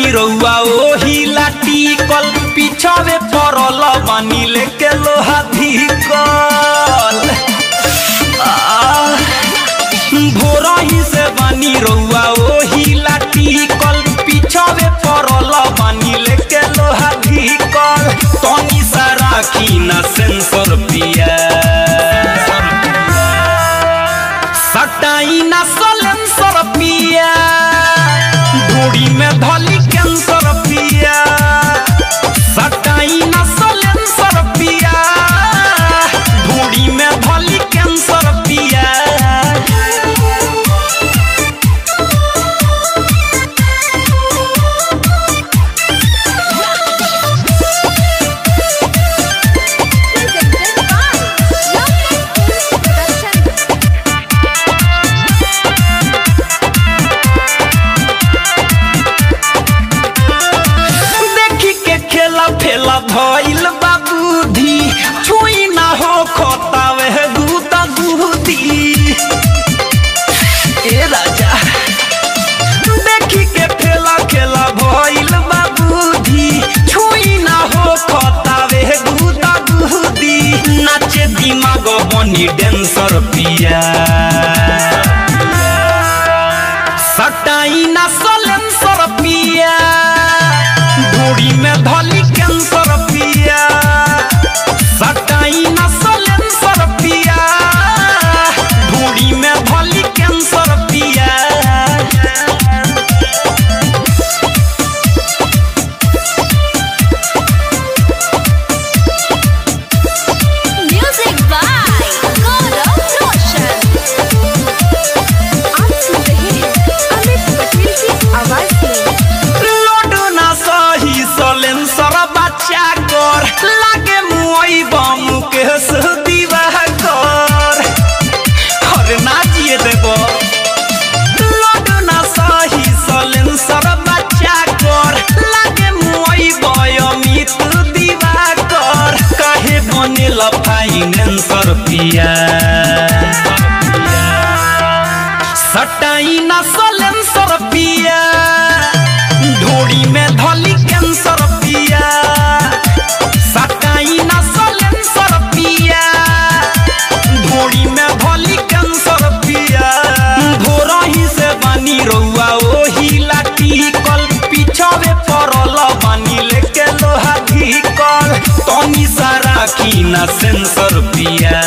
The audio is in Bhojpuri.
बानी रउआ ओही लाटिकल पिछावे पड़ल बानी लेके लोहा धिकल भोरही से बानी रउआ ओही लाटिकल पिछावे पड़ल बानी लेके लोहा धिकल तनी सा राखी ना सेंसर पिया सटाई ना सलेंसर पिया ढोड़ी में धली कैंसर पिया सटाई ना सलेंसर पिया ढोड़ी में धली कैंसर पिया presented by Love Production. देखी के खेला फेला भइल बाबूधी छुई ना हो खोतावे दूता दूधी ए राजा देखी के फेला खेला भइल बाबूधी छुई ना हो खोतावे दूता दूधी नाचे दिमाग बनी डेंसर पिया सटाई ना सलेंसर पिया ढोड़ी में धली कैंसर पिया सटाई ना सलेंसर पिया ढोड़ी में धली कैंसर पिया Music by Gaurav Roshan. आप सुन रहे हैं अमित पटेल की आवाज में लोडो ना सही सलेंसर बच्चा कर लागे मुई बम के दीवा कर अरे ना जिए देबो लोडो ना सही सलेंसर बच्चा कर लागे मुई बयमित दीवा कर काहे बनेल फाइनेंसर पिया सटाई ना सलेंसर पिया ढोड़ी में धली कैंसर पिया सटाई ना सलेंसर पिया ढोड़ी में धली कैंसर पिया भोरही से बानी रउआ ओही लाटिकल पिछावे पड़ल बानी लेके लोहा धिकल तनी सा राखी ना सेंसर पिया